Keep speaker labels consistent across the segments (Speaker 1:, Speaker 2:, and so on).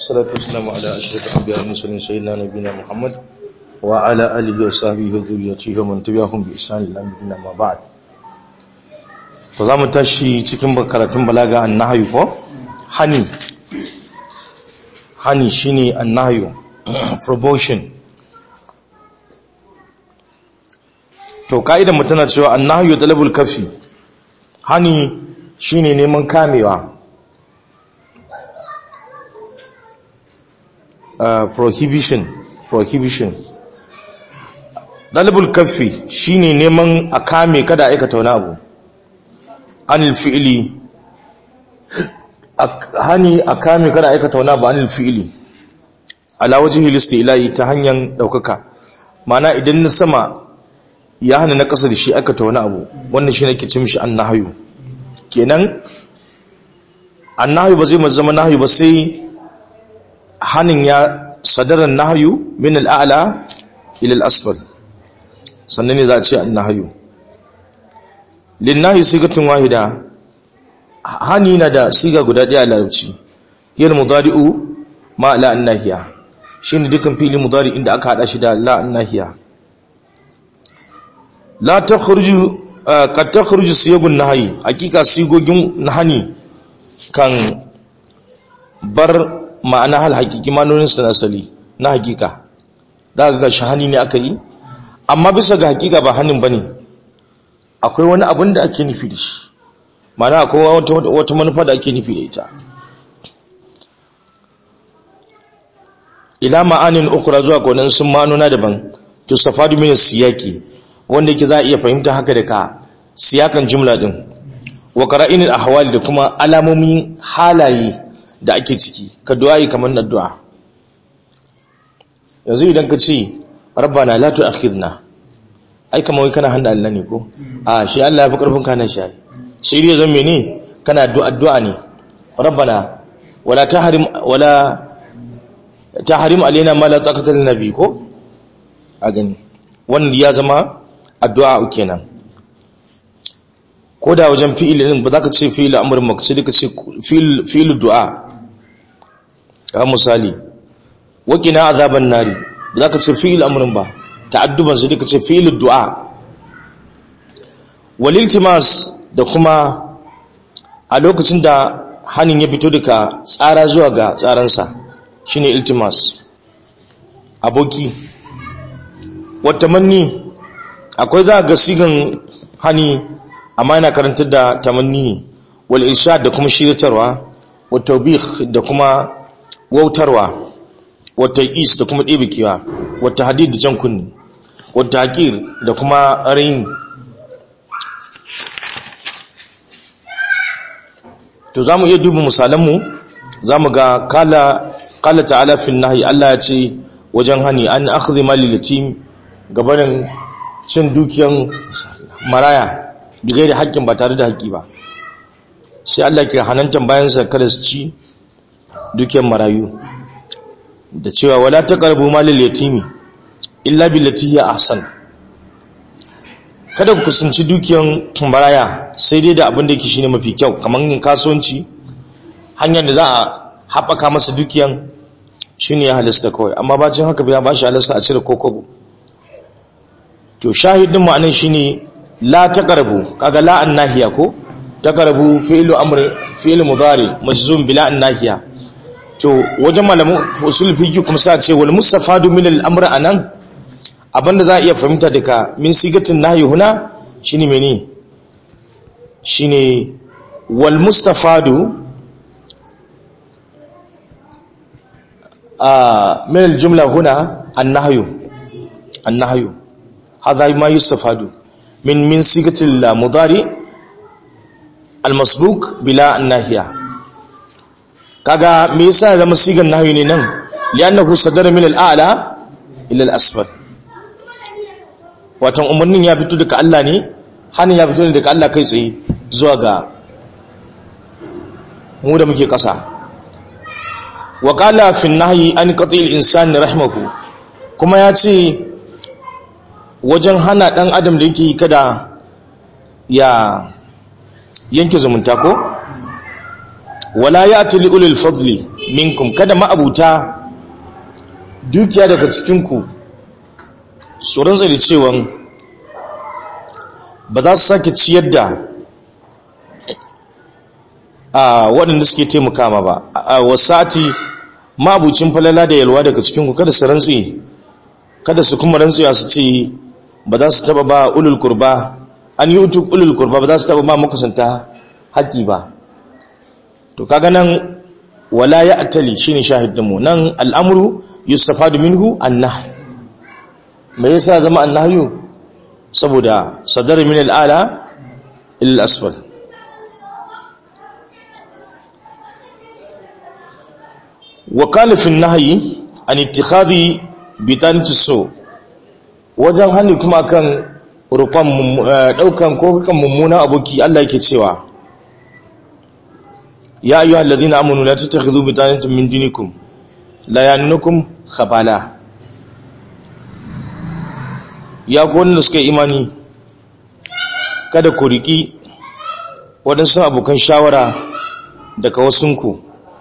Speaker 1: والصلاة والسلام على أشرف الأنبياء والمرسلين سيدنا نبينا محمد وعلى آله وصحبه وذريته ومن تبعهم بإحسان إلى يوم ما بعد to za mu tashi cikin karatun balaga annahyu ko hani hani shine annahyu promotion to ka'idar mu tana cewa annahyu talabul kafi hani shine neman kamewa uh, prohibition prohibition talabul kafi shine neman a kame kada aikata wani abu anil fi'ili hani a kame kada aikata wani abu anil fi'ili ala wajhi listilahi ta hanyar daukaka mana idan na sama ya hana na kasa da shi aikata wani abu wannan shi nake ce mishi annahyu kenan annahyu ba zai zama nahyu ba sai hanin ya sadaran nahyu min al'ala ila al-asfal sannan ne za a ce annahyu linnahi sigatun wahida hani na da siga guda daya larabci yal mudari'u ma la annahiya shine dukan fili mudari inda aka hada shi da la annahiya la takhruju qad takhruju siyagun nahyi hakika sigogin nahani kan bar ma'ana hal hakiki manonin sa asali na hakika daga ga shahani ne aka yi amma bisa ga hakika ba hanin bane akwai wani abin da ake nufi da shi mana akwai wata manufa da ake nufi da ita ila ma'anin ukura zuwa kwanan sun manuna daban to safadu min siyaki wanda yake za a iya fahimta haka da ka siyakan jumla din wa qara'inil ahwali da kuma alamomin halaye da ake ciki ka du'a'i kamar addu'a yanzu idan ka ce rabbana la tu'akhidna ai kamar kana handa Allah ne ko a shi Allah ya fi karfin kana shi sai dai zan mene kana addu'a ne rabbana wala tahrim wala tahrim alaina ma la taqata lin nabi ko a gani wannan ya zama addu'a kenan ko da wajen fi'il din ba za ka ce fi'il amrin maqsud ka ce fi'il fi'il du'a ka misali waqina azaban nari ba za ka ce fi'il amrin ba ta'adduban su duka ce filin du'a waliltimas da kuma a lokacin da hannun ya fito daga tsara zuwa ga tsaransa shine iltimas aboki wata manni akwai za ga sigan hani amma yana karantar da tamanni ne wal irshad da kuma shiritarwa wa tawbih da kuma wautarwa wa is da kuma ɗebikewa wata hadid da jan kunni wata haƙir da kuma rain to za mu iya duba misalanmu za mu ga kala ta'ala fin nahi Allah ya ce wajen hani an akhdhi mali yatim gabanin cin dukiyan maraya bigai da haƙƙin ba tare da haƙƙi ba sai Allah ke hanantan bayansa kada su ci dukiyan marayu da cewa wala taqrabu malil yatimi illa billati hiya ahsan kada ku kusanci dukiyan maraya sai dai da abin da yake shine mafi kyau kamar yin kasuwanci hanyar da za a haɓaka masa dukiyan shine ya halasta kawai amma bacin haka ya bashi halasta a cire kokobo to shahidin ma'anin shine la taqrabu kaga la annahiya ko taqrabu fi'lu amr fi'lu mudari majzum bila annahiya to wajen malamu usul fiqh kuma sa ce wal mustafadu min al-amr anan abinda za a iya fahimta daga min sigatin nahyi huna shine mene shine wal mustafadu a min al-jumla huna an-nahyu an-nahyu hadha ma yustafadu min min sigatil mudari al-masbuq bila an-nahiya kaga me yasa zama sigan nahyi ne nan li'annahu sadara min al-a'la ila al-asfal watan umarnin ya fito daga Allah ne hannun ya fito daga Allah kai tsaye zuwa ga mu da muke ƙasa wa qala fi nahyi an qatil insani rahmahu kuma ya ce wajen hana dan adam da yake kada ya yanke zumunta ko wala ya'ti li ulil fadli minkum kada ma'abuta dukiya daga cikinku su rantsa da cewa ba za su sake ciyar da a waɗanda suke taimaka ma ba a wasati ma'abucin falala da yalwa daga cikinku kada su rantsi kada su kuma rantsuwa su ce ba za su taba ba ulul kurba an yi utuk ulul kurba ba za su taba ba makusanta haƙƙi ba to kaga nan wala ya atali shine shahidinmu nan al'amru yustafadu minhu annah me yasa zama annahyu saboda sadar min al'ala ila asfal wa kana fi nahyi an ittikhadhi bitanati so wajen hani kuma kan rufan daukan ko kan mummuna aboki Allah yake cewa ya ayyuhal ladina amanu la tattakhidhu bitanatan min dinikum la yanunukum khabala ya ku wanda suka imani kada ku riki waɗansu abokan shawara daga wasunku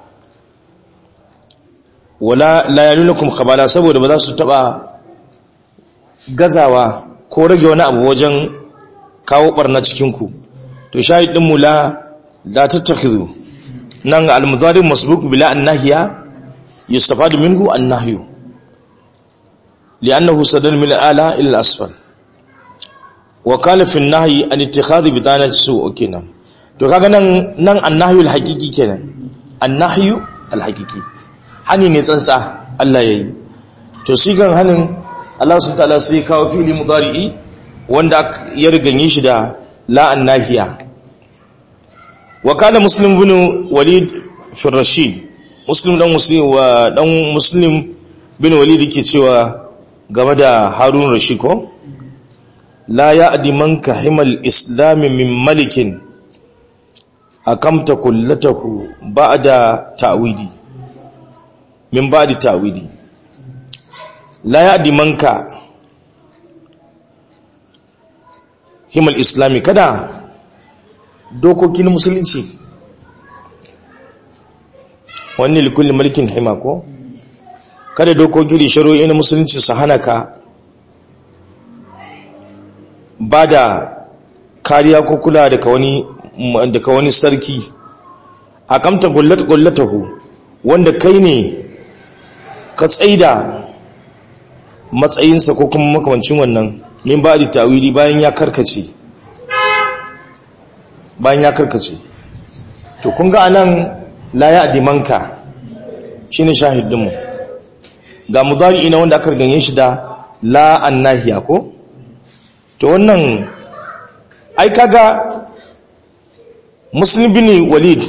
Speaker 1: wala la yanunukum khabala saboda ba za su taba gazawa ko rage wani abu wajen kawo barna cikinku to shahidin mu la la tattakhidhu nan al-mudhari masbuq bila an-nahya yustafadu minhu an-nahyu li'annahu sadal min al-ala ila al-asfal wa qala fi an-nahyi an ittikhadhi bitanati su kenan to kaga nan nan an-nahyu al-haqiqi kenan an-nahyu al-haqiqi hani ne tsantsa Allah yayi to sigan hanin Allah sun ta'ala sai kawo fili mudari'i wanda ya riganye shi da la'an nahiya wa kana muslim bin walid fi rashid muslim dan muslim wa dan muslim bin walid yake cewa game da harun rashid ko la ya'di man kahimal islam min malikin akamta kullatahu ba'da ta'widi min ba'di ta'widi la ya'di manka himal islami kada dokokin musulunci wani likulli mulkin hima ko kada dokokin da shari'o'i na musulunci su hana ka ba da kariya ko kula daga wani daga wani sarki akamta gullat gullatahu wanda kai ne ka tsaida matsayinsa ko kuma makamancin wannan min ba da tawili bayan ya karkace bayan ya karkace to kun ga anan la ya dimanka shine shahidinmu ga mudari ina wanda aka ganye shi da la annahiya ko to wannan ai kaga muslim bin walid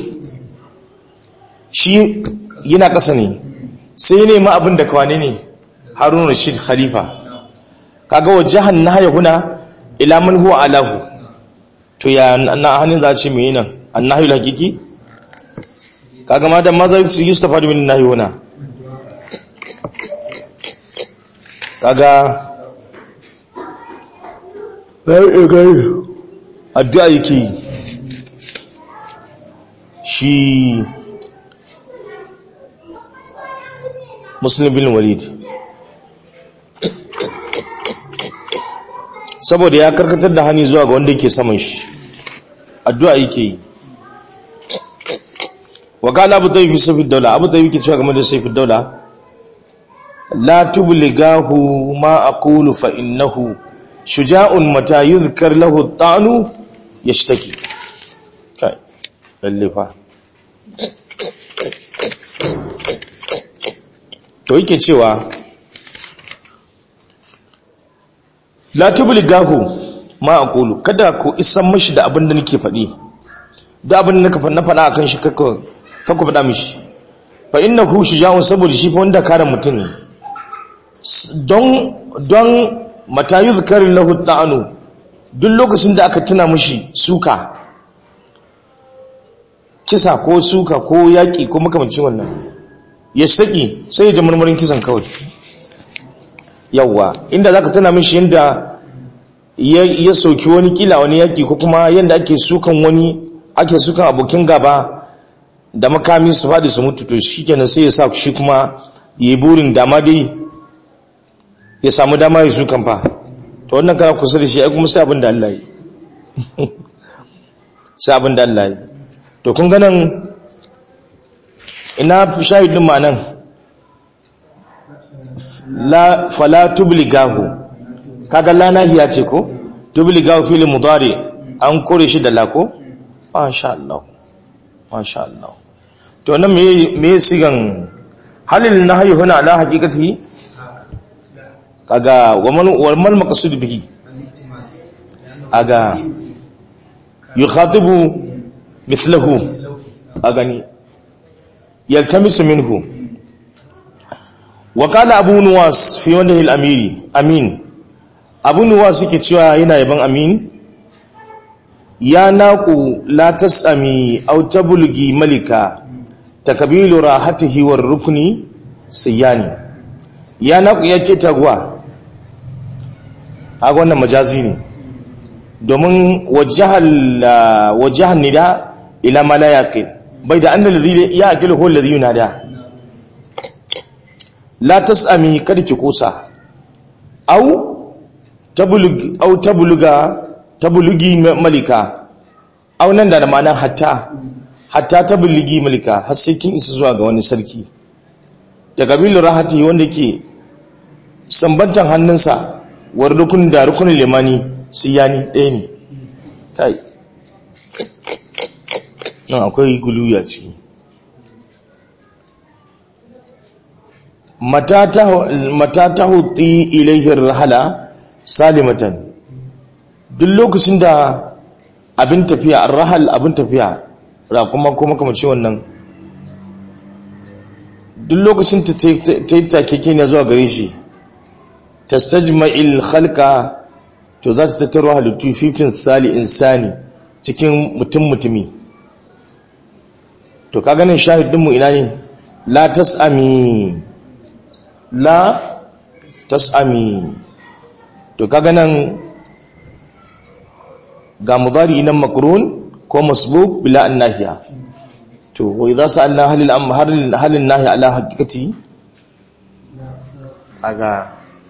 Speaker 1: shi yana ƙasa ne sai ne ma abin da kwane ne harun rashid khalifa kaga wajahan nahya huna ila man huwa alahu to ya na hanin za ce mai nan annahi hakiki kaga ma da maza su yustafa da min nahi huna kaga bai ga addu'a yake shi muslim bin walid saboda ya karkatar da hani zuwa ga wanda yake saman shi addu'a yake yi wa qala abu tayyib sayfid dawla abu tayyib ke cewa game da sayfid dawla la tubligahu ma aqulu fa innahu shuja'un mata yuzkar lahu at-ta'nu yashtaki kai lalle fa to yake cewa la tubligahu ma aqulu kada ku isan mishi da abin da nake faɗi da abin da nake na faɗa akan shi kakka kakku faɗa mishi fa innahu shuja'un saboda shi fa wanda kare mutum ne don don mata yuzkar lahu ta'anu duk lokacin da aka tuna mishi suka kisa ko suka ko yaƙi ko makamancin wannan ya shaƙi sai ya ji murmurin kisan kawai yawwa inda zaka tana mishi yanda ya soki wani kila wani yaki ko kuma yanda ake sukan wani ake sukan abokin gaba da makami su faɗi su mutu to shi kenan sai ya sa shi kuma ya yi burin dama dai ya samu dama ya su kamfa to wannan kana kusa da shi ai kuma sai abin da Allah yi sai abin da Allah yi to kun ganin ina shahidin ma nan la fala tubligahu kaga la nahiya ce ko tubligahu fil mudari an kore shi da la ko masha Allah masha Allah to nan me me sigan halil nahyi huna ala haqiqati kaga waman wal maqsud bihi aga yukhatibu mithluhu agani yaltamisu minhu wa qala abu nuwas fi wajhi al-amiri amin abu nuwas yake cewa yana yaban amin ya naqu la tasami aw tablugi malika takbilu rahatihi war rukni siyani ya naqu yake tagwa a wannan majazi ne domin wajahan nida ila ma la yaqil bai da annal ladhi yaqil huwa alladhi yunada la tasami kada ki kusa au tabulug au tabuluga tabulugi malika au nan da ma'anar hatta hatta tabulugi malika har sai kin isa zuwa ga wani sarki da kabilu rahati wanda ke sambantan hannunsa war rukun da rukunin limani siyani ɗaya ne kai nan akwai guluya ce mata ta hutu ilaihin rahala salimatan duk lokacin da abin tafiya rahal abin tafiya rakuma kuma kamar ce wannan duk lokacin ta yi takeke ne zuwa gare shi tastajma'il khalqa to za ta tattaro halittu 15 sali insani cikin mutum mutumi to ka ganin shahidinmu ina ne la tas'ami la tas'ami to ka ganin ga mudari nan makrun ko masbuk bila annahiya to wa idza sa'alna halil am halin nahi ala haqiqati aga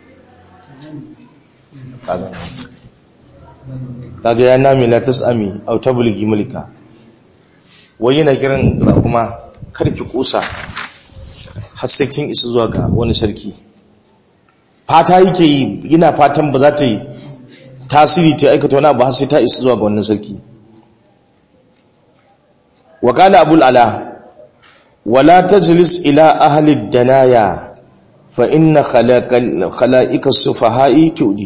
Speaker 1: kaga ya nami la tasami aw tabligi mulka wai yana kiran kuma karki kusa har sai kin isa zuwa ga wani sarki fata yake yi yana fatan ba za ta yi tasiri ta aikata wani abu har sai ta isa zuwa ga wannan sarki wa qala abul ala wala tajlis ila ahli danaya fa inna khalaqika sufaha'i tudi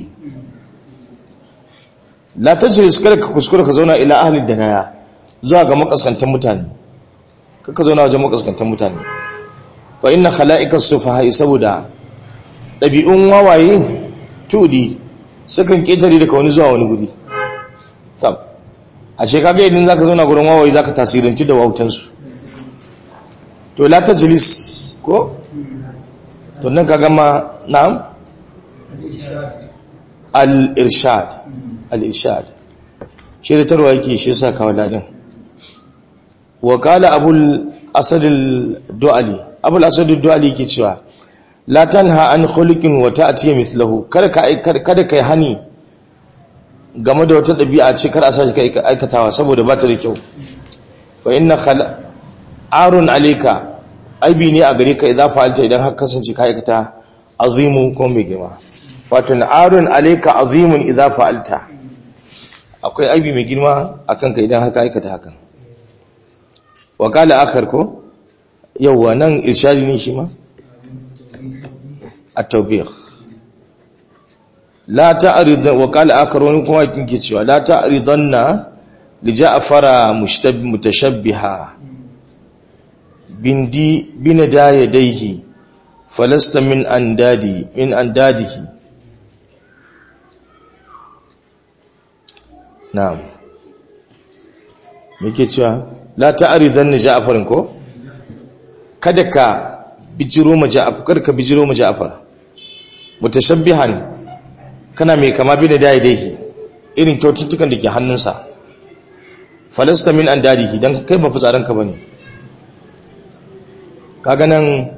Speaker 1: la tajlis kada ka kuskura ka zauna ila ahli danaya zuwa ga makaskantan mutane kaka zauna wajen makaskantan mutane fa inna khalaqika sufaha'i saboda dabi'un wawaye tudi sukan ketare daga wani zuwa wani guri tab ashe kaga idan zaka zauna gurin wawaye zaka tasiranci da wautansu to la tajlis ko to nan ka gama na'am al-irshad al-irshad shi da tarwa yake shi yasa kawo ladin wa qala abul asad al-du'ali abul asad al-du'ali yake cewa la tanha an khuluqin wa ta'ti mithluhu kada ka kada kai hani game da wata dabi'a ce kar a sashi kai aikatawa saboda ba ta da kyau fa inna khala arun alayka aibi ne a gare ka idan fa'alta idan har kasance ka aikata azimu ko mai girma wato arun alayka azimun idan fa'alta akwai aibi mai girma akan ka idan har ka aikata hakan wa qala akhar ko yawa nan irshadi ne shi ma at-tawbih la ta'rid wa qala akhar wani kuma kinke cewa la ta'ridanna li ja'fara mutashabbiha bindi binada yadayhi falasta min andadi min andadihi na'am muke cewa la ta'ridan ni ja'farin ko kada ka bijiro ma ja'far kada ka bijiro ma ja'far mutashabbihan kana mai kama binada yadayhi irin kyaututtukan da ke hannunsa falasta min andadihi dan kai ba fitsaranka bane kaga nan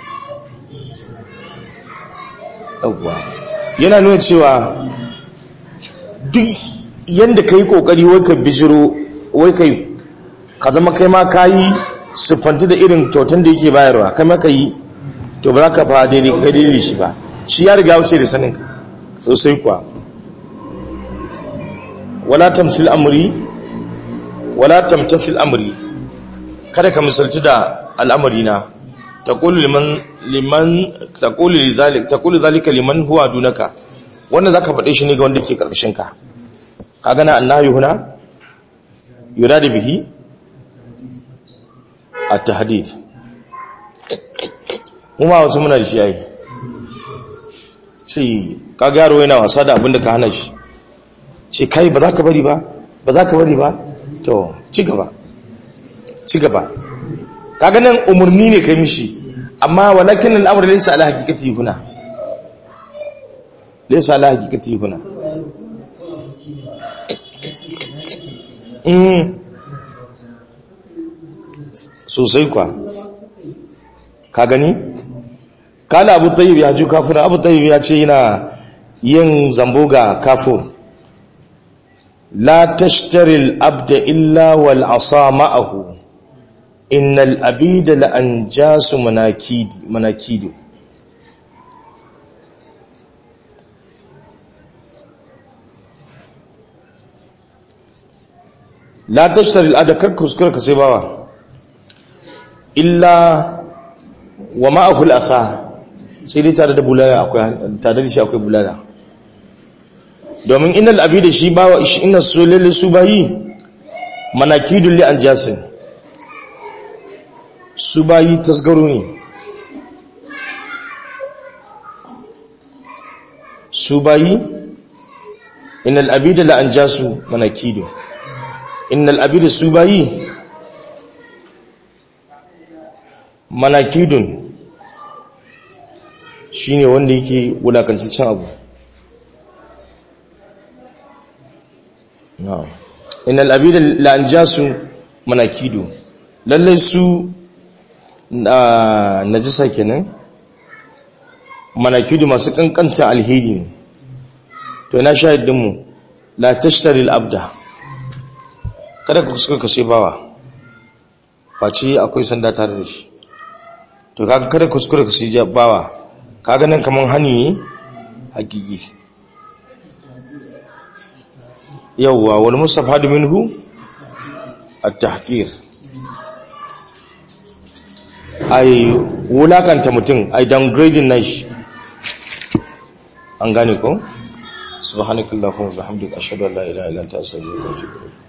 Speaker 1: yawwa yana nuna cewa duk yadda ka yi ƙoƙari wai ka bijiro wai ka ka zama kai ma ka yi siffanti da irin kyautan da yake bayarwa kai ma ka yi to ba za ka fa daidai kai daidai shi ba shi ya riga wuce da sanin sosai kuwa wala tamsil amri wala tamtafil amri kada ka misalci da al'amari na taqulu liman liman taqulu lidhalik taqulu dhalika liman huwa dunaka wannan zaka faɗe shi ne ga wanda ke karkashin ka kaga na annahi huna yuradu bihi at-tahdid kuma wasu muna da shi yayi sai kaga yaro yana wasa da abinda ka hana shi sai kai ba za ka bari ba ba za ka bari ba to ci gaba ci gaba kaga nan umarni ne kai mishi amma walakin al'amur laysa ala haqiqati huna laysa ala haqiqati huna mm sosai kwa ka gani kala abu tayyib ya ju kafir abu tayyib ya ce yana yin zambo ga kafir la tashtari al-abda illa wal asa ma'ahu innal abida la anjasu manakidi manakidu la tashtari al-abda kar kuskura ka sai bawa illa wa ma'ahu al-asa sai dai tare da bulala akwai tare da shi akwai bulala domin innal abida shi bawa inna sulil su bayi manakidul li anjasin su bayi tasgaro ne su bayi innal abida la anjasu manakidu innal abida su bayi manakidun shine wanda yake wulakantaccen abu na'am innal abida la anjasu manakidu lallai su najisa kenan manakidu masu kankantan alheri ne to ina shahidin mu la tashtari al-abda kada ku suka kashe bawa face akwai sanda tare da shi to kaga kada ku suka kashe bawa kaga nan kaman hani hakiki yawwa wal mustafadu minhu at-tahqir ai wulakanta mutum ai downgrading nashi an gane ko subhanakallahumma wa bihamdika ashhadu an la ilaha illa anta astaghfiruka wa atubu ilayk